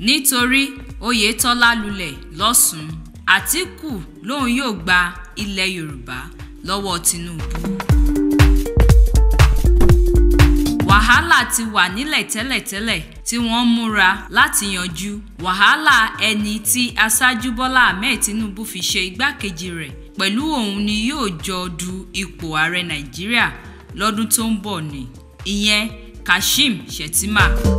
nítorí oyetola lulẹ̀ lọ́sùn àtìkù lòun yóò gba ilẹ̀ yorùbá lọ́wọ́ tinubu. wàhálà ti wà nílẹ̀ tẹ́lẹ̀tẹ́lẹ̀ tí wọ́n múra láti yanjú wàhálà ẹni tí aṣáájú bọ́lá ahmed tinubu fi ṣe igbákejì rẹ̀ pẹ̀lú òun ni yóò jọ du ipò ààrẹ nàìjíríà lọ́dún tó ń bọ̀ ni ìyẹn kashim shettima.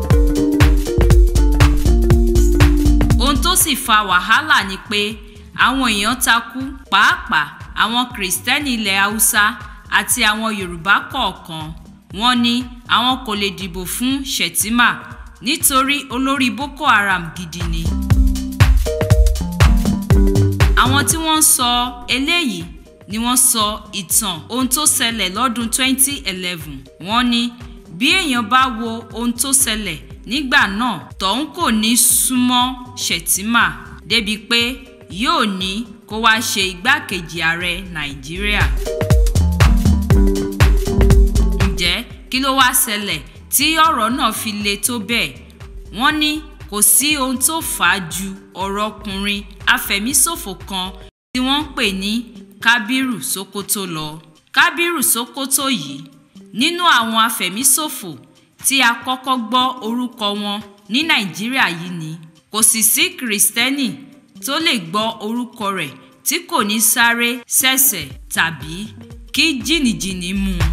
ohun tó sì fa wàhálà ni pé àwọn èèyàn takú pàápàá àwọn kìrìsìtẹ́nì ilẹ̀ haúsá àti àwọn yorùbá kọ̀ọ̀kan wọ́n ní àwọn kò lè dìbò fún shettima nítorí olórí boko haram gidi ni. àwọn tí wọ́n ń sọ eléyìí ni wọ́n sọ ìtàn ohun tó ṣẹlẹ̀ lọ́dún 2011 wọ́n ní bí èèyàn bá wo ohun tó ṣẹlẹ̀ nígbà náà tọ̀hún kò ní súnmọ́ shettima débi pé yóò ní kó wáá ṣe igbákejì ààrẹ nàìjíríà. ǹjẹ́ kí ló wáá ṣẹlẹ̀ tí ọ̀rọ̀ náà fi le tó bẹ́ẹ̀ wọ́n ní kò sí ohun tó fà á ju ọ̀rọ̀ ọkùnrin afẹ̀míṣòfò kan tí wọ́n ń pè ní kábírù sokoto lọ kábírù sokoto yìí nínú àwọn afẹ̀míṣòfò tí a kọ́kọ́ gbọ́ orúkọ wọn ní nàìjíríà yìí ni kò sì sí kìrìsìtẹ́nì tó lè gbọ́ orúkọ rẹ̀ tí kò ní sáré ṣẹ̀ṣẹ̀ tàbí kí jìnnìjìnnì mú un.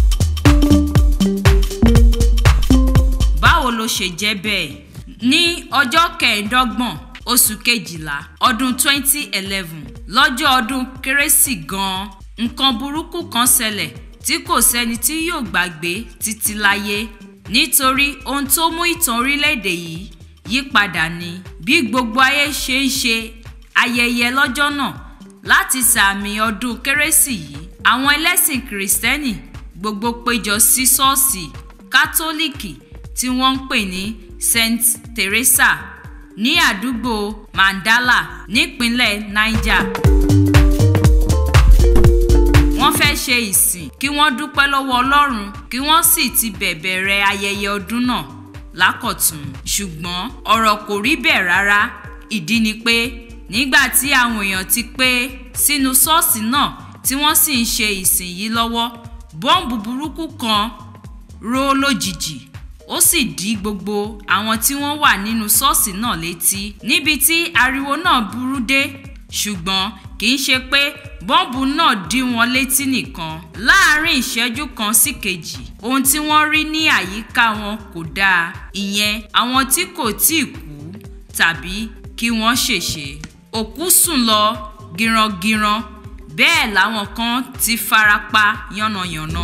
báwo ló ṣe jẹ́ bẹ́ẹ̀ ní ọjọ́ kẹẹ̀ẹ́dọ́gbọ̀n oṣù kejìlá ọdún 2011 lọ́jọ́ ọdún kérésì gan-an nǹkan burúkú kan ṣẹlẹ̀ tí kò sẹ́ni tí yóò gbàgbé títí láyé nítorí ohun tó mú ìtàn orílẹ̀-èdè yìí yí padà ni bí gbogbo ayé ṣe ń ṣe ayẹyẹ lọ́jọ́ náà láti sàmì ọdún kérésì yìí àwọn ẹlẹ́sìn kìrìsìtẹ́nì gbogbo péjọ sí ṣọ́ọ̀ṣì kátólíìkì tí wọ́n ń pè ní saint teresa ní àdúgbò mandala nípínlẹ̀ niger wọ́n fẹ́ ṣe ìsìn kí wọ́n dúpẹ́ lọ́wọ́ ọlọ́run kí wọ́n sì ti bẹ̀bẹ̀rẹ̀ ayẹyẹ ọdún náà lákọ̀tún ṣùgbọ́n ọ̀rọ̀ kò rí bẹ́ẹ̀ rárá ìdí ni pé nígbà tí àwọn èèyàn ti pé sínú ṣọ́ọ̀ṣì náà tí wọ́n sì ń ṣe ìsìn yìí lọ́wọ́ bọ́ǹbù burúkú kan ró lójijì ó sì dí gbogbo àwọn tí wọ́n wà nínú ṣọ́ọ̀ṣì náà létí níbi tí ariwo náà burú dé ṣùgbọ́n kì í ṣe pé bọ́ǹbù náà dí wọn létí nìkan láàárín ìṣẹ́jú kan sí kejì ohun tí wọ́n rí ní àyíká wọn kò dáa ìyẹn àwọn tí kò tíì kú tàbí kí wọ́n ṣèṣe òkú sùn lọ gírangiran bẹ́ẹ̀ làwọn kan ti fara pa yánnayànna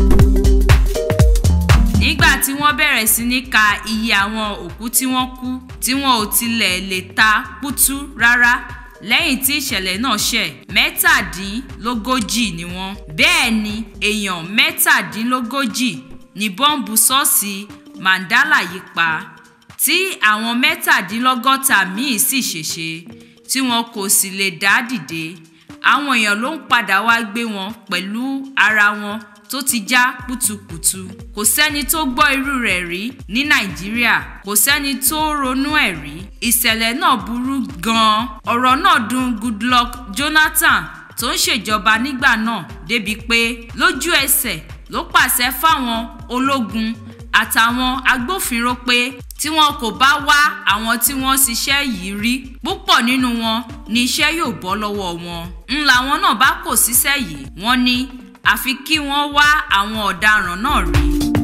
nígbà tí wọ́n bẹ̀rẹ̀ sí ní ka iye àwọn òkú tí wọ́n kú tí wọn ò tilẹ̀ lè ta kútú rárá lẹ́yìn tí ìṣẹ̀lẹ̀ náà ṣẹ̀ mẹ́tàdínlógójì ni wọ́n bẹ́ẹ̀ ni èèyàn mẹ́tàdínlógójì ní bọ́ǹbù ṣọ́ọ̀ṣì mandala yìí pa tí àwọn mẹ́tàdínlọ́gọ́ta míì sì ṣèṣe tí wọn kò sì lè dá dìde àwọn èèyàn ló ń padà wá gbé wọn pẹ̀lú ara wọn tó ti já pùtùpùtù kò sẹ́ni tó gbọ́ irú rẹ̀ rí ní nàìjíríà kò sẹ́ni tó ronú ẹ̀ rí ìṣẹ̀lẹ̀ náà burú gan-an ọ̀rọ̀ náà dùn goodluck jonathan tó ń ṣèjọba nígbà náà débi pé lójú ẹsẹ̀ ló pàṣẹ fáwọn ológun àtàwọn agbófinró pé tí wọn kò bá wá àwọn tí wọ́n ṣiṣẹ́ yìí rí púpọ̀ nínú wọn ni iṣẹ́ yóò bọ́ lọ́wọ́ wọn ń làwọn náà bá kò síṣẹ́ yìí wọ́n ní àfi kí wọ́n wá àwọn ọ̀daràn náà rí.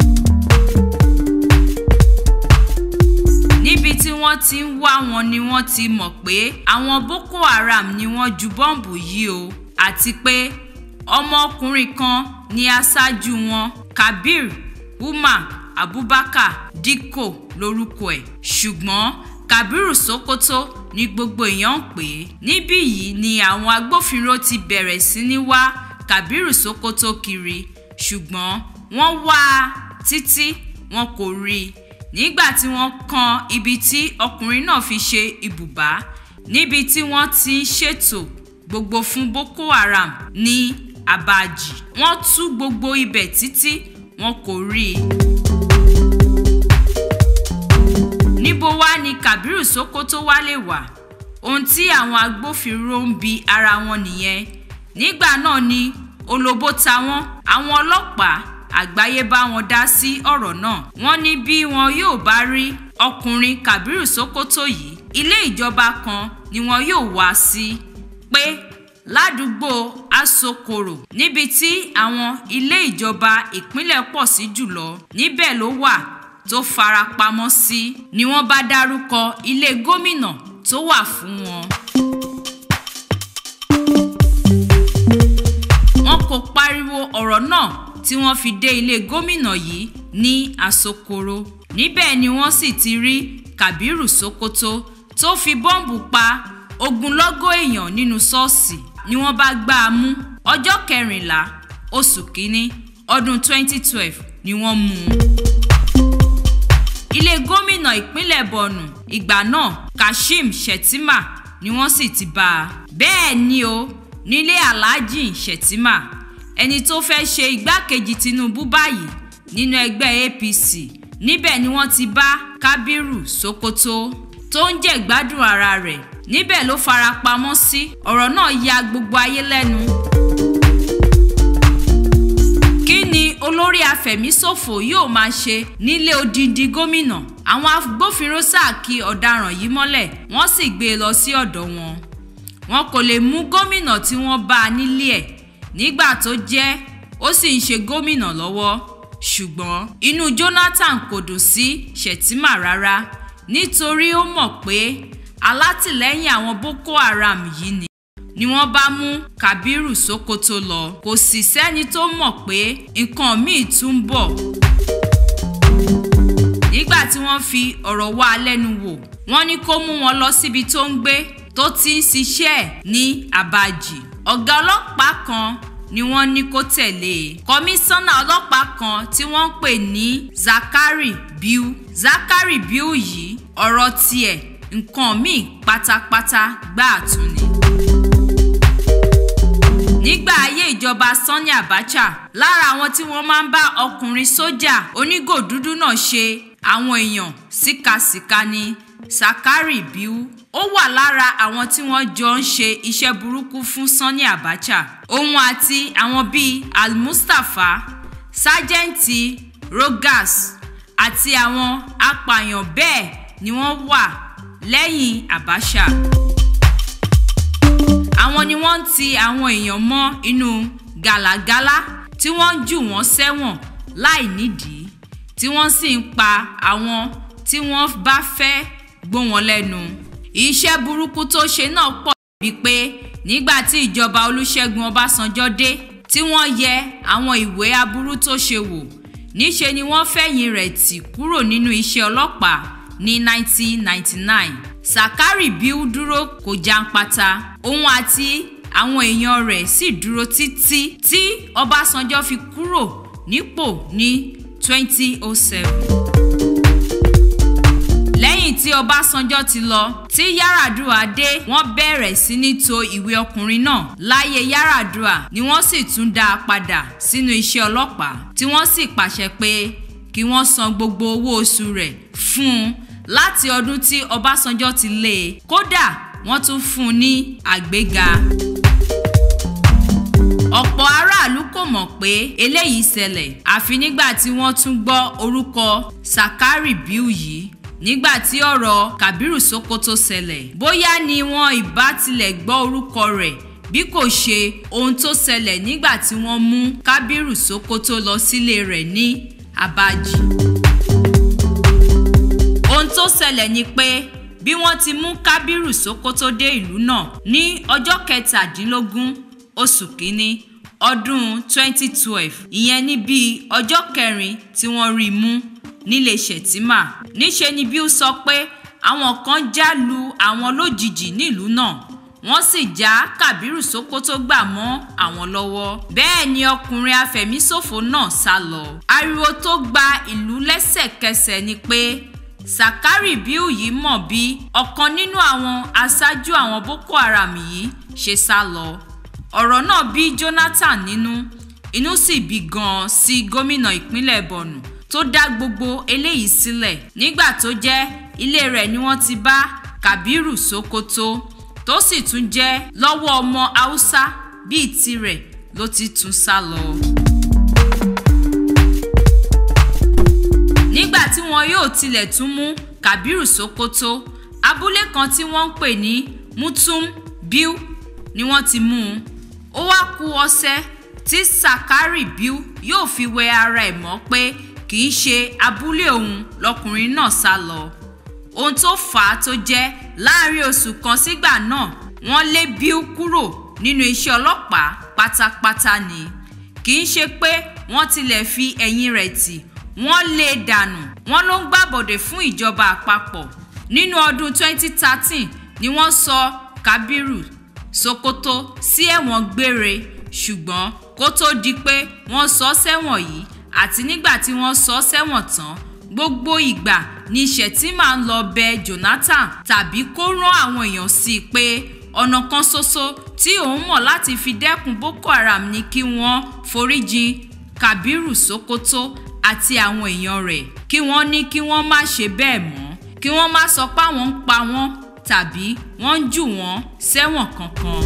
níbi tí wọ́n ti ń wá wọn ni wọ́n ti mọ̀ pé àwọn boko haram ni wọ́n ju bọ́ǹbù yìí o àti pé ọmọkùnrin kan ní aṣáájú wọn kabir umar abubakar dikko lórúkọ ẹ̀ ṣùgbọ́n kabiru sokoto ni gbogbo èèyàn ń pè é níbí yìí ni àwọn agbófinró ti bẹ̀rẹ̀ sí ní wá kabiru sokoto kiri ṣùgbọ́n wọ́n wá a títí wọn kò rí i nígbà tí wọ́n kan ibi tí ọkùnrin náà fi ṣe ibùbá níbi tí wọ́n ti ń ṣètò gbogbo fún boko haram ní abaji wọ́n tú gbogbo ibẹ̀ títí wọn kò rí i. níbo wá ni Kabiru Sokoto wá lè wà ohun tí àwọn agbófinró ń bi ara wọn nìyẹn nígbà náà ni olóbó ta wọ́n àwọn ọlọ́pàá àgbáyé bá wọn dá sí ọ̀rọ̀ náà wọ́n ní bí wọn yóò bá rí ọkùnrin Kabiru Sokoto yìí ilé ìjọba kan ni wọn yóò wá sí pé ládùúgbò asokoro níbi tí àwọn ilé ìjọba ìpínlẹ̀ pọ̀ sí jùlọ níbẹ̀ ló wà tó fara pamọ́ sí ni wọ́n bá dárúkọ ilé gómìnà tó wà fún wọn. wọn kò pariwo ọ̀rọ̀ náà tí wọ́n fi dé ilé gómìnà yìí ní asokoro níbẹ̀ ni wọ́n sì ti rí Kabiru Sokoto tó fi bọ́ǹbù pa ogunlọ́gọ̀ èèyàn nínú ṣọ́ọ̀ṣì ni wọ́n bá gbá a mú ọjọ́ kẹrìnlá oṣù kínní ọdún 2012 ni wọ́n mú un. ilé gómìnà ìpínlẹ̀ bọ̀nù ìgbà náà Kashim Shettima ni wọ́n sì ti bá a. bẹ́ẹ̀ ni o nílé Alhaji Shettima ẹni tó fẹ́ ṣe igbákejì Tinubu báyìí nínú ẹgbẹ́ APC níbẹ̀ ni wọ́n ti bá Kabiru Sokoto tó ń jẹ̀gbádùn ara rẹ̀ níbẹ̀ ló fara pamọ́ sí ọ̀rọ̀ náà ya gbogbo ayé lẹ́nu. kí ni olórí afẹ̀míṣòfò yóò máa ṣe nílé odindi gómìnà àwọn agbófinró ṣáàkì ọ̀daràn yìí mọ́lẹ̀ wọ́n sì gbé e lọ sí ọ̀dọ̀ wọn. wọn kò lè mú gómìnà tí wọ́n bá a nílé ẹ̀ nígbà tó jẹ́ ó sì ń ṣe gómìnà lọ́wọ́ ṣùgbọ́n inú Jonathan kò dùn sí Shettima rárá nítorí ó mọ̀ pé alátìlẹ́yìn àwọn Boko Haram yìí ni ni wọ́n bá mú Kabiru Sokoto lọ kò sì sẹ́ni tó mọ̀ pé nǹkan míì tún ń bọ̀. nígbà tí wọ́n fi ọ̀rọ̀ wá a lẹ́nu wò wọ́n ní kó mú wọn lọ síbi tó ń gbé tó ti ń ṣiṣẹ́ ẹ̀ ní Abaji ọ̀gá ọlọ́pàá kan ni wọ́n ní kó tẹ̀lé e kọmíṣánná ọlọ́pàá kan tí wọ́n ń pè ní Zakari Biu Zakari Biu yìí ọ̀rọ̀ tiẹ̀ nǹkan míì pátápátá gbáà tún ni. nígbà ayé ìjọba Sani Abacha lára àwọn tí wọ́n máa ń bá ọkùnrin sójà onígò dúdú náà ṣe àwọn èèyàn síkasíka ni Zakari Biu ó wà lára àwọn tí wọ́n jọ ń ṣe iṣẹ́ burúkú fún Sani Abacha òun àti àwọn bíi Al-Mustapha sájẹ́ǹtì Rogas àti àwọn apààyàn bẹ́ẹ̀ ni wọ́n wà lẹ́yìn Abacha. àwọn ni wọ́n ń ti àwọn èèyàn mọ́ inú gàlàgàlà tí wọ́n ń jù wọ́n sẹ́wọ̀n láì nídìí tí wọ́n sì ń pa àwọn tí wọ́n bá fẹ́ gbó wọn lẹ́nu. iṣẹ́ burúkú tó ṣe náà pọ̀ bíi pé nígbà tí ìjọba Olúṣẹ́gun Ọbásanjọ́ dé tí wọ́n yẹ àwọn ìwé aburú tó ṣe wò níṣe ni wọ́n fẹ̀yìn rẹ̀ tì kúrò nínú iṣẹ́ ọlọ́pàá ní 1999 Zakari Biu dúró kò jàǹpátá òun àti àwọn èèyàn rẹ̀ sì dúró títí tí Ọbásanjọ́ fi kúrò nípò ní 2007. lẹ́yìn tí Ọbásanjọ́ ti lọ tí Yar'Adua dé wọ́n bẹ̀rẹ̀ sí ní to ìwé ọkùnrin náà láyé Yar'Adua ni wọ́n sì tún dá a padà sínú iṣẹ́ ọlọ́pàá tí wọ́n sì pàṣẹ pé kí wọ́n san gbogbo owó oṣù rẹ̀ fún un láti ọdún tí Ọbásanjọ́ ti lé e kódà wọ́n tún fún un ní àgbéga. ọ̀pọ̀ aráàlú kò mọ̀ pé eléyìí ṣẹlẹ̀ àfi nígbà tí wọ́n tún gbọ́ orúkọ Zakari Biu yìí nígbà tí ọ̀rọ̀ Kabiru Sokoto ṣẹlẹ̀ bóyá ni wọn ìbá tilẹ̀ gbọ́ orúkọ rẹ̀ bí kò ṣe ohun tó ṣẹlẹ̀ nígbà tí wọ́n mú Kabiru Sokoto lọ sílé rẹ̀ ní Abaji ohun tó ṣẹlẹ̀ ni pé bí wọ́n ti mú Kábírù Sókótó dé ìlú náà ní ọjọ́ kẹtàdínlógún oṣù kínní ọdún 2012 ìyẹn ní bíi ọjọ́ kẹrin tí wọ́n rí i mú nílé Shettima níṣe ni Biu sọ pé àwọn kan já lu àwọn lójijì nílùú náà wọ́n sì já Kábírù Sókótó gbà mọ́ àwọn lọ́wọ́ bẹ́ẹ̀ ni ọkùnrin afẹ̀míṣòfò náà sá lọ ariwo tó gba ìlú lẹ́sẹ̀kẹsẹ̀ ni pé Zakari Biu yìí mọ̀ bí ọ̀kan nínú àwọn aṣáájú àwọn Boko Haram yìí ṣe sá lọ ọ̀rọ̀ náà bí Jonathan nínú inú sì bí gan-an sí gómìnà ìpínlẹ̀ Borno tó dá gbogbo eléyìí sílẹ̀ nígbà tó jẹ́ ilé rẹ̀ ni wọ́n ti bá Kabiru Sokoto tó sì tún jẹ́ lọ́wọ́ ọmọ Haúsá bíi tirẹ̀ ló ti tún sá lọ. nígbà tí wọn yóò tilẹ̀ tún mú Kabiru Sokoto abúlé kan tí wọ́n ń pè ní Mutum Biu ni wọ́n ti mú un ó wá ku ọṣẹ tí Sakari Biu yóò fi wẹ ara ẹ̀ mọ́ pé kì í ṣe abúlé òun lọkùnrin náà sá lọ ohun tó fà á tó jẹ́ láàrin oṣù kan sígbà náà wọ́n lé Biu kúrò nínú iṣẹ́ ọlọ́pàá pátápátá ni kì í ṣe pé wọ́n tilẹ̀ fi ẹ̀yìn rẹ̀ tì wọ́n lé e dànù wọ́n ló ń gbàbọ̀dè fún ìjọba àpapọ̀ nínú ọdún 2013 ni wọ́n sọ Kabiru Sokoto sí ẹ̀wọ̀n gbére ṣùgbọ́n kó tó di pé wọ́n sọ sẹ́wọ̀n yìí àti nígbà tí wọ́n sọ sẹ́wọ̀n tán gbogbo ìgbà ni Shettima ń lọ bẹ Jonathan tàbí kó rán àwọn èèyàn sí i pé ọ̀nà kan ṣoṣo tí òun mọ̀ láti fi dẹ́kun Boko Haram ni kí wọ́n foríjìn Kabiru Sokoto àti àwọn èèyàn rẹ̀ kí wọ́n ní kí wọ́n má ṣe bẹ́ẹ̀ mọ́ kí wọ́n má sọ pé àwọn ń pa wọ́n tàbí wọ́n ń jù wọ́n sẹ́wọ̀n kankan.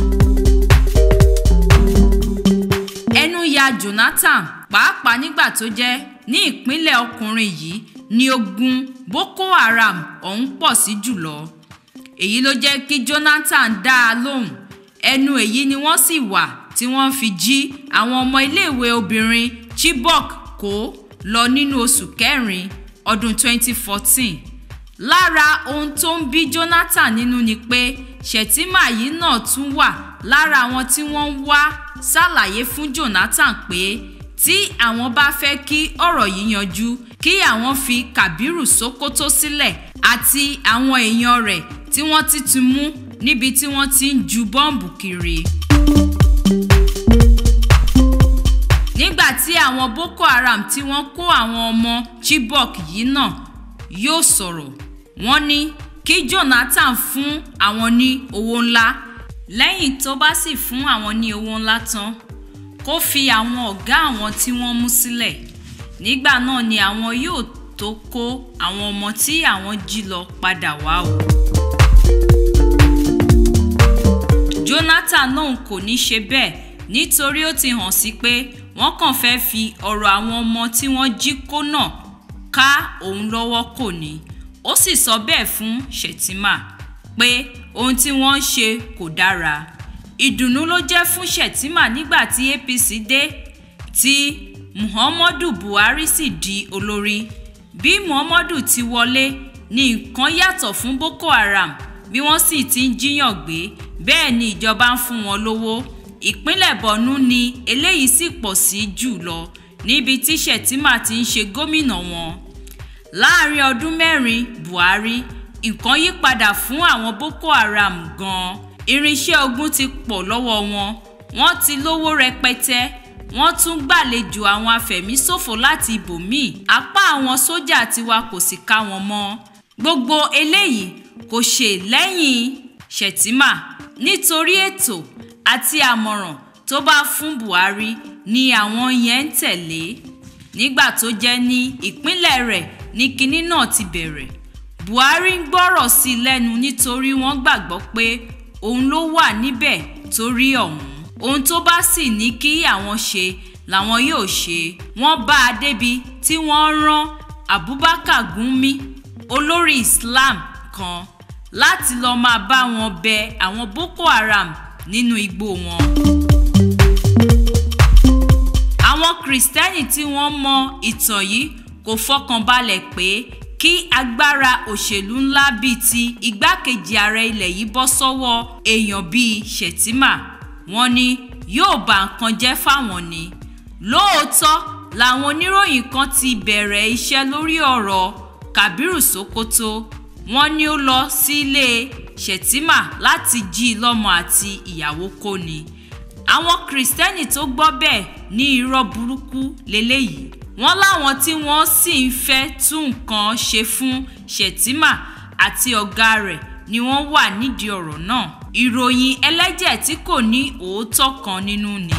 ẹnu ya Jonathan pàápàá nígbà tó jẹ́ ní ìpínlẹ̀ ọkùnrin yìí ni ogun Boko Haram ọ̀hún pọ̀ sí jùlọ èyí ló jẹ́ kí Jonathan dá a lóhùn ẹnu èyí ni wọ́n sì wà tí wọ́n fi jí àwọn ọmọ iléèwé obìnrin Chibok kó lọ nínú oṣù kẹrin ọdún 2014 lára ohun tó ń bí Jonathan nínú ni pé Shettima yìí náà tún wà lára àwọn tí wọ́n ń wá ṣàlàyé fún Jonathan pé tí àwọn bá fẹ́ kí ọ̀rọ̀ yìí yanjú kí àwọn fi Kabiru Sokoto sílẹ̀ àti àwọn èèyàn rẹ̀ tí wọ́n ti ti mú níbi tí wọ́n ti ń ju bọ́ǹbù kiri. nígbà tí àwọn Boko Haram tí wọ́n kó àwọn ọmọ Chibok yìí náà yóò sọ̀rọ̀ wọ́n ní kí Jonathan fún àwọn ní owó ńlá lẹ́yìn tó bá sì fún àwọn ní owó ńlá tán kó fi àwọn ọ̀gá àwọn tí wọ́n mú sílẹ̀ nígbà náà ni àwọn yóò tó kó àwọn ọmọ tí àwọn jí lọ padà wá o. Jonathan náà kò ní ṣe bẹ́ẹ̀ nítorí ó ti hàn sí pé wọ́n kàn fẹ́ fi ọ̀rọ̀ àwọn ọmọ tí wọ́n jí kó náà ká òun lọ́wọ́ kò ní ó sì sọ bẹ́ẹ̀ fún Shettima pé ohun tí wọ́n ń ṣe kò dára ìdùnnú ló jẹ́ fún Shettima nígbà tí APC dé tí Muhammadu Buhari sì di olórí bí Muhammadu ti wọlé ní nǹkan yàtọ̀ fún Boko Haram bí wọ́n sì ti ń jíyàn gbé bẹ́ẹ̀ ni ìjọba ń fún wọn lówó ìpínlẹ̀ Borno ni eléyìí sì pọ̀ sí jù lọ níbi tí Shettima ti ń ṣe gómìnà wọn láàrin ọdún mẹ́rin Buhari nǹkan yí padà fún àwọn Boko Haram gan-an irinṣẹ́ ogun ti pọ̀ lọ́wọ́ wọn wọ́n ti lówó rẹpẹtẹ wọ́n tún gbàlejò àwọn afẹ̀míṣòfò láti ibòmíì apá àwọn sójà tiwa kò sì ká wọn mọ́ gbogbo eléyìí kò ṣe lẹ́yìn Shettima nítorí ètò àti àmọ̀ràn tó bá fún Buhari ni àwọn yẹn ń tẹ̀lé nígbà tó jẹ́ ní ìpínlẹ̀ rẹ̀ ní kinní náà ti bẹ̀rẹ̀ Buhari ń gbọ́rọ̀ sí i lẹ́nu nítorí wọ́n gbàgbọ́ pé òun ló wà níbẹ̀ torí ọ̀hún ohun tó bá sì ní kí àwọn ṣe làwọn yóò ṣe wọ́n bá a débi tí wọ́n rán Abubakar Gumi olórí Islam kan láti lọ́ọ́ máa bá wọn bẹ àwọn Boko Haram nínú igbó wọn. àwọn Kristẹni tí wọ́n mọ ìtàn yìí kò fọkàn balẹ̀ pé kí agbára òṣèlú ńlá bíi ti igbákejì ààrẹ ilẹ̀ yìí bọ́ sọ́wọ́ èèyàn bíi Shettima wọ́n ní yóò bà nǹkan jẹ́ fáwọn ni lóòótọ́ làwọn oníròyìn kan ti bẹ̀rẹ̀ iṣẹ́ lórí ọ̀rọ̀ Kabiru Sokoto wọ́n ní ó lọ sílé Shettima láti jí i lọ́mọ àti ìyàwó kó ni àwọn Kristẹni tó gbọ́ bẹ́ẹ̀ ní irọ́ burúkú lélẹ́yìí wọ́n láwọn tí wọ́n sì ń fẹ́ tún nǹkan ṣe fún Shettima àti ọ̀gá rẹ̀ ni wọ́n wà nídìí ọ̀rọ̀ náà ìròyìn ẹlẹ́jẹ̀ tí kò ní òótọ́ kan nínú ni.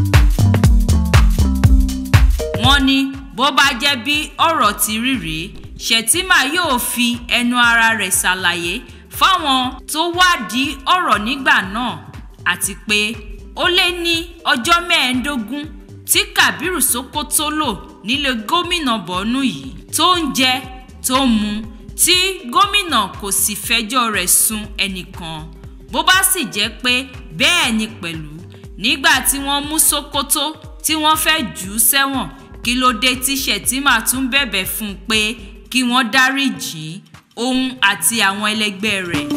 wọ́n ní bó bá jẹ́ bí ọ̀rọ̀ ti rí rèé Shettima yóò fi ẹnu ara rẹ̀ ṣàlàyé fáwọn tó wádìí ọ̀rọ̀ nígbà náà àti pé ó lé ní ọjọ́ mẹ́ẹ̀ẹ́dógún tí Kabiru Sokoto lò nílé gómìnà Borno yìí tó ń jẹ tó ń mu tí gómìnà kò sì fẹjọ́ rẹ̀ sùn ẹnìkan bó bá sì jẹ́ pé bẹ́ẹ̀ ni pẹ̀lú nígbà tí wọ́n mú Sokoto tí wọ́n fẹ́ jù ú sẹ́wọ̀n kí ló dé tí Shettima tún bẹ̀bẹ̀ fún un pé kí wọ́n dáríjì òun àti àwọn ẹlẹgbẹ́ rẹ̀.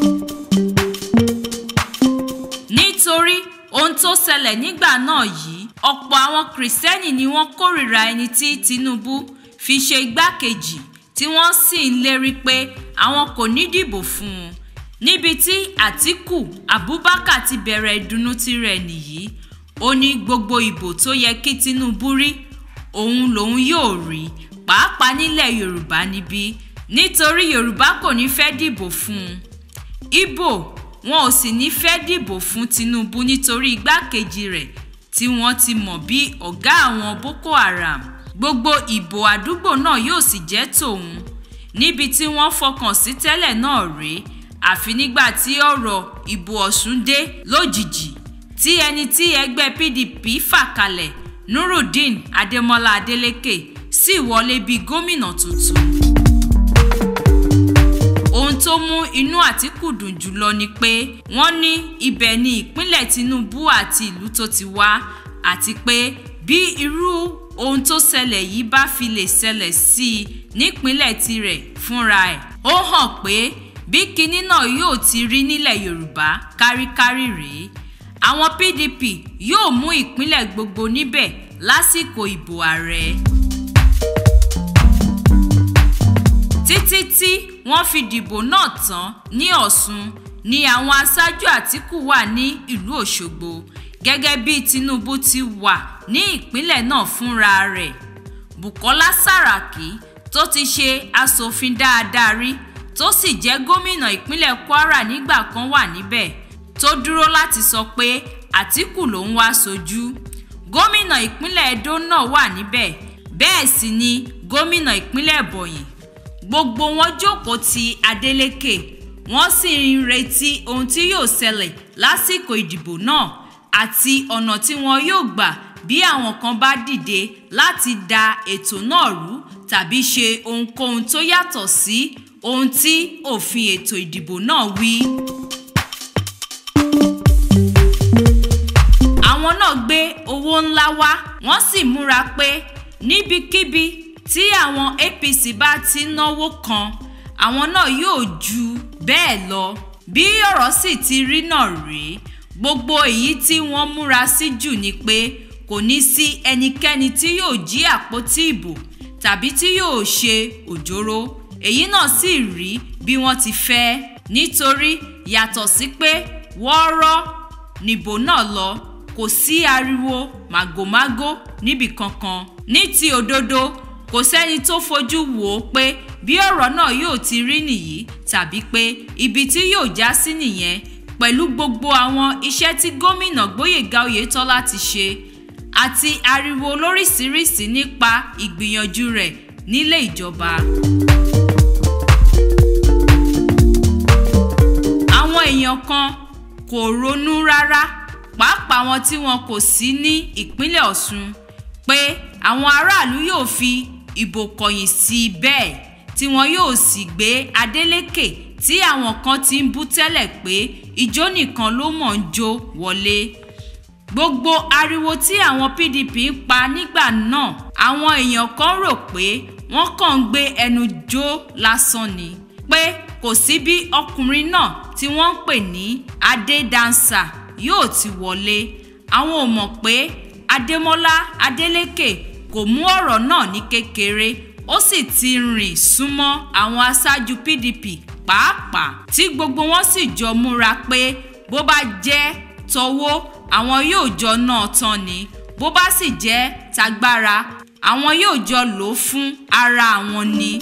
nítorí ohun tó ṣẹlẹ̀ nígbà náà yìí ọ̀pọ̀ àwọn kìrìsìtẹ́nì ni wọ́n kórìíra ẹni tí Tinubu fi ṣe igbákejì tí wọ́n sì ń lérí pé àwọn kò ní dìbò fún un níbi tí Àtíkù Abubakar ti bẹ̀rẹ̀ ìdùnnú tirẹ̀ nìyí ó ní gbogbo ìbò tó yẹ kí Tinubu rí òun lòun yóò rí pàápàá nílẹ̀ Yorùbá níbí nítorí Yorùbá kò ní fẹ́ dìbò fún un Ìgbò wọn ò sì ní fẹ́ dìbò fún Tinubu nítorí igbákejì rẹ̀ tí wọ́n ti mọ̀ bí ọ̀gá àwọn Boko Haram gbogbo ìbò àdúgbò náà yóò sì jẹ́ tòun níbi tí wọ́n fọkàn sí tẹ́lẹ̀ náà rèé àfi nígbà tí ọ̀rọ̀ ìbò Ọ̀ṣun dé lójijì tí ẹni tí ẹgbẹ́ PDP fà kalẹ̀ Nurudeen Adémọ́lá Adélékè sì wọlé bí gómìnà tuntun. ohun tó mú inú Àtíkù dùn jùlọ ni pé wọ́n ní ibẹ̀ ni ìpínlẹ̀ Tinubu àti ìlú tó ti wá àti pé bí irú ohun tó ṣẹlẹ̀ yìí bá fi lè ṣẹlẹ̀ sí i nípínlẹ̀ tirẹ̀ fúnra ẹ̀ ó hàn pé bí kinní náà yóò ti rí nílẹ̀ Yorùbá káríkárí rèé àwọn PDP yóò mú ìpínlẹ̀ gbogbo níbẹ̀ lásìkò ìbò ààrẹ. títí tí wọ́n fi dìbò náà tán ní Ọ̀ṣun ni àwọn aṣáájú Àtíkù wà ní ìlú Òṣogbo gẹ́gẹ́ bí Tinubu ti wà ní ìpínlẹ̀ náà fúnra rẹ̀ Bùkọ́lá Sàràkí tó ti ṣe aṣòfin dáadáa rí tó sì jẹ́ gómìnà ìpínlẹ̀ Kwara nígbà kan wà níbẹ̀ tó dúró láti sọ pé Àtíkù ló ń wá sojú gómìnà ìpínlẹ̀ Edo náà wà níbẹ̀ bẹ́ẹ̀ sì ni gómìnà ìpínlẹ̀ Ebonyi gbogbo wọn jókòó ti Adeleke wọ́n sì ń retí ohun tí yóò ṣẹlẹ̀ lásìkò ìdìbò náà àti ọ̀nà tí wọn yóò gbà bí àwọn kan bá dìde láti da ètò náà rú tàbí ṣe ohunkóhun tó yàtọ̀ sí ohun tí òfin ètò ìdìbò náà wí. àwọn náà gbé owó ńlá wá wọ́n sì múra pé níbikíbi tí àwọn APC bá ti náwó kan àwọn náà yóò ju bẹ́ẹ̀ lọ bí ọ̀rọ̀ sì ti rí náà rèé gbogbo èyí tí wọ́n múra sí jù ni pé kò ní sí ẹnikẹ́ni tí yóò jí àpótí ìbò tàbí tí yóò ṣe òjòrò èyí náà sì rí bí wọ́n ti fẹ́ nítorí yàtọ̀ sí pé wọ́ọ́rọ́ nìbò náà lọ kò sí ariwo màgòmágó níbì kankan ní ti òdodo kò sẹ́ni tó fojú wò ó pé bí ọ̀rọ̀ náà yóò ti rí nìyí tàbí pé ibi tí yóò já sí nìyẹn pẹ̀lú gbogbo àwọn iṣẹ́ tí gómìnà Gbóyèga Oyètọ́lá ti ṣe àti ariwo lóríṣiríṣi nípa ìgbìyànjú rẹ̀ nílé ìjọba. àwọn èèyàn kan kò ronú rárá pàápàá wọn tí wọn kò sí ní ìpínlẹ̀ Ọ̀ṣun pé àwọn aráàlú yóò fi ìbò kọ̀yìn sí i bẹ́ẹ̀ tí wọn yóò sì gbé Adeleke tí àwọn kan ti ń bú tẹ́lẹ̀ pé ijó nìkan ló mọ̀ ń jó wọlé gbogbo ariwo tí àwọn PDP ń pa nígbà náà àwọn èèyàn kan rò pé wọ́n kàn ń gbé ẹnu jó lásán ni pé kò sí bí ọkùnrin náà tí wọ́n ń pè ní adédánsà yóò ti wọlé àwọn ò mọ̀ pé adémọ́lá adélékè kò mú ọ̀rọ̀ náà ní kékeré ó sì ti rìn súnmọ́ àwọn aṣáájú PDP pàápàá tí gbogbo wọn sì jọ múra pé bó bá jẹ́ tọwọ́ àwọn yóò jọ náà tán ni bó bá sì jẹ́ tagbára àwọn yóò jọ lò ó fún ara àwọn ni.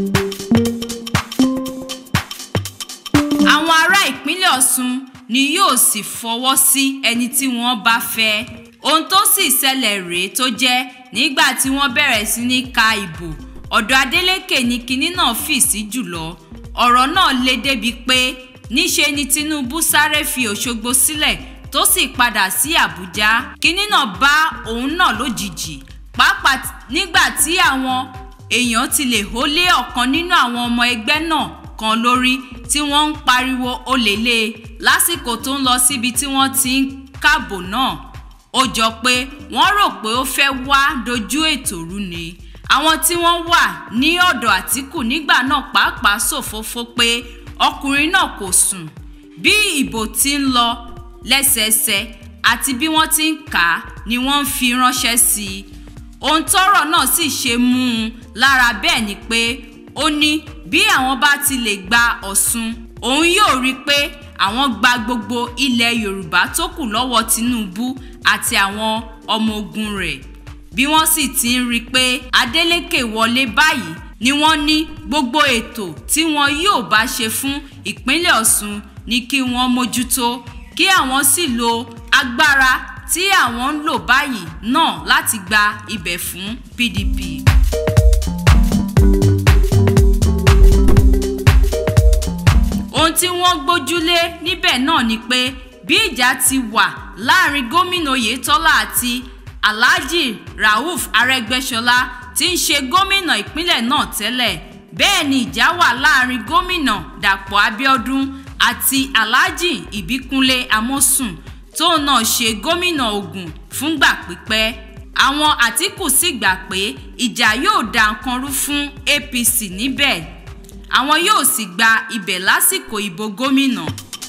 àwọn ará ìpínlẹ̀ Ọ̀ṣun ni yóò sì fọwọ́ sí ẹni tí wọ́n bá fẹ́ ohun tó sì ṣẹlẹ̀ rèé tó jẹ́ nígbà tí wọ́n bẹ̀rẹ̀ sí ní ka ìbò ọ̀dọ̀ Adeleke ni kinní náà fì sí jùlọ ọ̀rọ̀ náà le débi pé níṣe ni Tinubu sáré fi Òṣogbo sílẹ̀ tó sì padà sí Àbújá kinní náà bá òun náà lójijì pàápàá nígbà tí àwọn èèyàn ti lè hólé ọ̀kan nínú àwọn ọmọ ẹgbẹ́ náà kan lórí tí wọ́n ń pariwo olèlé lásìkò tó ń lọ síbi tí wọ́n ti ń káàbò náà ó jọ pé wọ́n rò pé ó fẹ́ wá dojú ètò rú ni àwọn tí wọ́n wà ní ọ̀dọ̀ Àtíkù nígbà náà pàápàá ṣòfófó pé ọkùnrin náà kò sùn bí ìbò ti ń lọ lẹ́sẹẹsẹ àti bí wọ́n ti ń kà á ni wọ́n ń fi ránṣẹ́ sí i ohun tọ́rọ̀ náà sì ṣe mú un lára bẹ́ẹ̀ ni pé ó ní bí àwọn bá ti lè gba Ọ̀ṣun òun yóò rí i pé àwọn gba gbogbo ilẹ̀ Yorùbá tó kù lọ́wọ́ Tinubu àti àwọn ọmọ ogun rẹ̀ bí wọ́n sì ti ń rí i pé Adeleke wọlé báyìí ni wọ́n ní gbogbo ètò tí wọn yóò bá ṣe fún ìpínlẹ̀ Ọ̀ṣun ní kí wọ́n mójútó kí àwọn sì lo agbára tí àwọn ń lò báyìí náà láti gba ibẹ̀ fún PDP. ohun tí wọ́n gbójúlé níbẹ̀ náà ni pé bí ìjà ti wà láàrin gómìnà Oyètọ́lá àti Alhaji Rauf Arẹ́gbẹ́ṣọlá tí ń ṣe gómìnà ìpínlẹ̀ náà tẹ́lẹ̀ bẹ́ẹ̀ ni ìjà wà láàrin gómìnà Dàpọ̀ Abíọ́dún àti Alhaji Ìbíkúnlé Amósùn tóun náà ṣe gómìnà Ògùn fúngbà pípẹ́ àwọn Àtíkù sì gbà pé ìjà yóò da nǹkan rú fún APC níbẹ̀ àwọn yóò sì gba ibẹ̀ lásìkò ìbò gómìnà.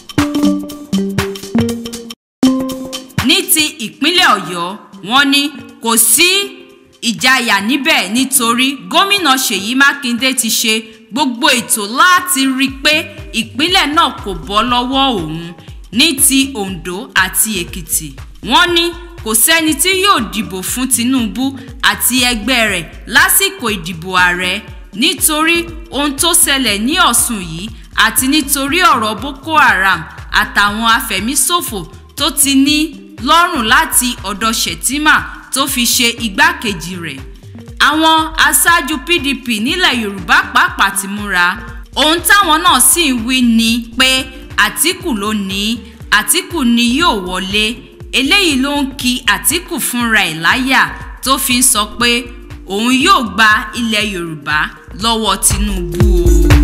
ní ti ìpínlẹ̀ Ọ̀yọ́ wọ́n ní kò sí ìjayà níbẹ̀ nítorí gómìnà Ṣèyí Mákindé ti ṣe gbogbo ètò láti rí i pé ìpínlẹ̀ náà kò bọ́ lọ́wọ́ òun ní ti Oǹdó àti Èkìtì wọ́n ní kò sẹ́ni tí yóò dìbò fún Tinubu àti ẹgbẹ́ rẹ̀ lásìkò ìdìbò ààrẹ nítorí ohun tó ṣẹlẹ̀ ní Ọ̀ṣun yìí àti nítorí ọ̀rọ̀ Boko Haram àtàwọn afẹ̀míṣòfò tó ti ní lọ́rùn láti ọ̀dọ̀ Shettima tó fi ṣe igbákejì rẹ̀ àwọn aṣáájú PDP nílẹ̀ Yorùbá pàápàá ti múra ohun táwọn náà sì ń wí ni pé Àtíkù ló ní Àtíkù ni yóò wọlé eléyìí ló ń ki Àtíkù fúnra ẹ̀ láyà tó fi ń sọ pé òun yóò gba ilẹ̀ Yorùbá lọ́wọ́ Tinubu o.